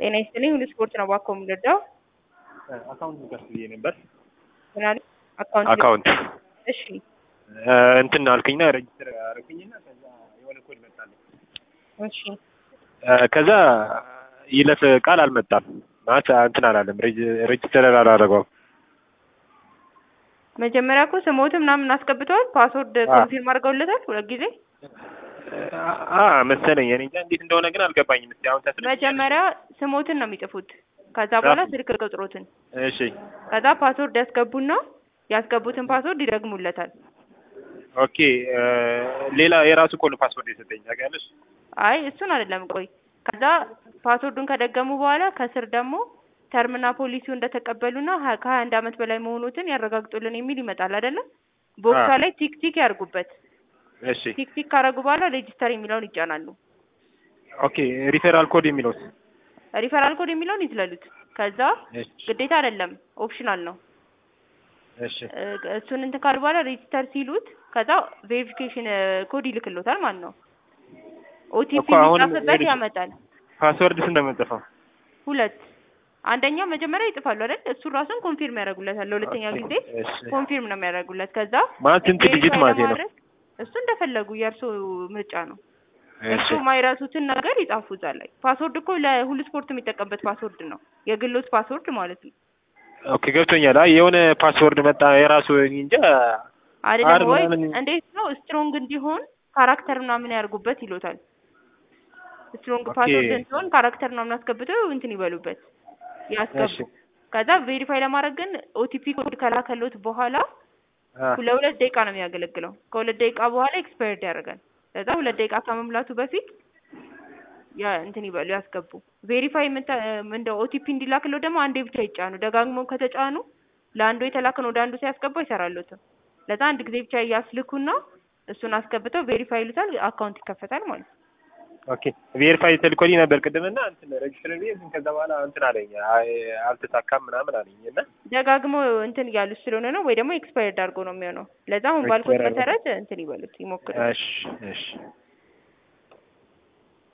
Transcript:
ጤና ይስጥልኝ ሁሉ ስፖርት ነው ባኮ የምንረዳው አካውንት ልከፍት ብዬ ነበር። ምናል አካውንት አካውንት እሺ እንትን አልክኝና ሬጅስተር አደረኩኝና ከዛ የሆነ ኮድ መጣልኝ። እሺ ከዛ ይለፍ ቃል አልመጣም ማለት እንትን አላለም፣ ሬጅስተር አላደረገውም። መጀመሪያ እኮ ስሞት ምናምን አስገብተዋል ፓስወርድ ኮንፊርም አድርገውለታል ሁለት ጊዜ አ መሰለኝ እኔ እንጃ እንዴት እንደሆነ ግን አልገባኝም። እስቲ አሁን ተስለ መጀመሪያ ስሞትን ነው የሚጽፉት ከዛ በኋላ ስልክ ቁጥሮትን እሺ ከዛ ፓስወርድ ያስገቡና ያስገቡትን ፓስወርድ ይደግሙለታል ኦኬ ሌላ የራሱ ኮድ ፓስወርድ የሰጠኝ ታውቂያለሽ? አይ እሱን አይደለም ቆይ ከዛ ፓስወርዱን ከደገሙ በኋላ ከስር ደግሞ ተርምና ፖሊሲው እንደተቀበሉና ሀ- ከሀያ አንድ አመት በላይ መሆኑትን ያረጋግጡልን የሚል ይመጣል አይደለ ቦክሷ አዎ። ላይ ቲክ ቲክ ያርጉበት እሺ ቲክ ቲክ ካረጉ በኋላ ሬጂስተር የሚለውን ይጫናሉ ኦኬ ሪፌራል ኮድ የሚለውስ? ሪፈራል ኮድ የሚለውን ይዝለሉት ከዛ እሺ ግዴታ አይደለም ኦፕሽናል ነው እሺ እ- እሱን እንትን ካሉ በኋላ ሬጂስተር ሲሉት ከዛ ቬሪፊኬሽን ኮድ ይልክሎታል ማለት ነው ኦቲፒ እኮ አሁን የሚጻፍበት ቬሪፊ- ያመጣል ፓስወርድ ስንት ነው የምንጽፈው? ሁለት አንደኛው መጀመሪያ ይጥፋሉ አይደል እሱን ራሱን ኮንፊርም ያደርጉለታል ለሁለተኛ ኦኬ፣ ጊዜ እሺ። ኮንፊርም ነው የሚያደርጉለት ከዛ ማለት ስንት ዲጂት ቬሪፋይ ማለት ነው? ለማድረግ እሱ እንደፈለጉ የእርሶ ምርጫ ነው እሺ እሱ ማይረሱትን ነገር ይጻፉ እዛ ላይ ፓስወርድ እኮ ለሁሉ ስፖርት የሚጠቀምበት ፓስወርድ ነው የግሎት ፓስወርድ ማለት ነው ኦኬ ገብቶኛል። አይ የሆነ ፓስወርድ መጣ የራሱ እንጃ አይደለም አር ወይ ምናምን እንዴት ነው ስትሮንግ እንዲሆን ካራክተር ምናምን ያርጉበት ይሉታል ስትሮንግ ኦኬ። ፓስወርድ እንዲሆን ካራክተር ምናምን አስገብተው እንትን ይበሉበት ያስገቡ እሺ ከዛ ቬሪፋይ ለማድረግ ግን ኦቲፒ ኮድ ከላከሎት በኋላ አ ለሁለት ደቂቃ ነው የሚያገለግለው ከሁለት ደቂቃ በኋላ ኤክስፓየርድ ያደርጋል ከዛ ሁለት ደቂቃ ከመምላቱ በፊት ያ እንትን ይበሉ ያስገቡ ቬሪፋይ እንደ ኦቲፒ እንዲላክለው ደግሞ አንዴ ብቻ ይጫኑ ደጋግሞ ከተጫኑ ለአንዱ የተላከን ወደ አንዱ ሲያስገባ አይሰራለትም ለዛ አንድ ጊዜ ብቻ እያስልኩና እሱን አስገብተው ቬሪፋይ ይሉታል አካውንት ይከፈታል ማለት ነው ኦኬ ቬሪፋይ ተልኮልኝ ነበር ቅድምና እንትን ሬጅስተር ብዬ ግን ከዛ በኋላ እንትን አለኝ አይ አልተሳካም ምናምን አለኝ እና ደጋግሞ እንትን እያሉት ስለሆነ ነው ወይ ደግሞ ኤክስፓየርድ አድርጎ ነው የሚሆነው ለዛ አሁን ባልኩት Expired አድርጎ። መሰረት እንትን ይበሉት ይሞክሩ እሺ እሺ